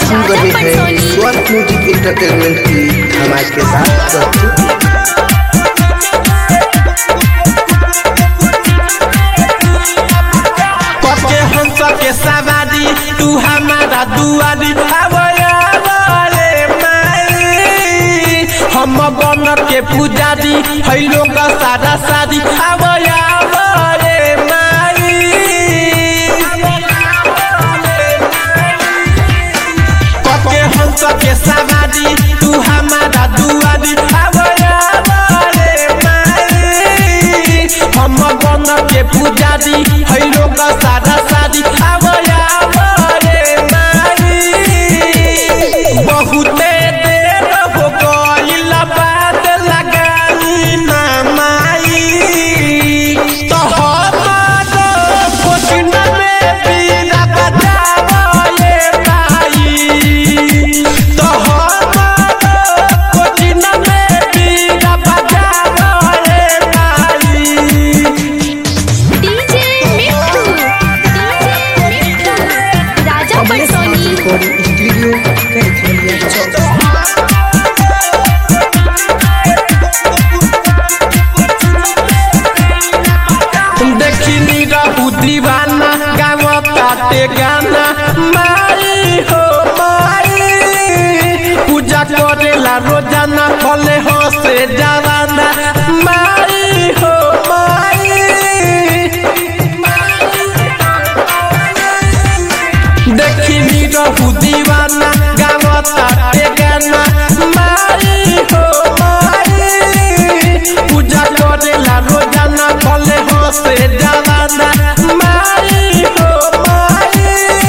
सुन रहे हैं स्वर म्यूजिक इंटरटेनमेंट की धमाकेदार प्रस्तुति पके हंस के सवारी तू हमारा दुआरी आवया रे माई हम बन के पुजारी है लोग सारा शादी आवया रे माई पके हंस के सवारी तू हमारा दुआरी आवया रे माई हम बन के पुजारी है लोग सारा शादी आवया रे माई बहुते देर हो गइल बात लगाई ना माई तो हमारो कोचिन में बीना बजावले माई तो हमारो कोचिन में बीना बजावले माई डीजे मिट्टू डीजे मिट्टू राजा पटसोनी रिकॉर्डिंग स्टूडियो कैथोलिया चौक देखनी रहू दीवाना गाँव काटे गाना माई हो माई पूजा करेला रोजाना भले हंसे जवाना माई हो माई देखनी रहू दीवाना गाँव काटे गाना माई हो माई पूजा करेला रोजाना भले हंसे जवाना माई हो माई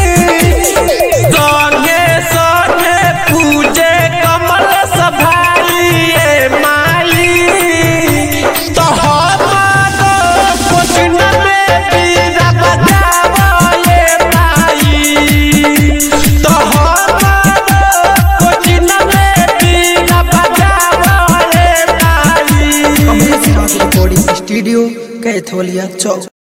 संगे संगे पूजे कमल सभाई माई तो हमारो कोचिन में बीरा बजावले माई तो हमारो कोचिन में बीरा बजावले माई अमृत रिकॉर्डिंग स्टूडियो कैथोलिया चौक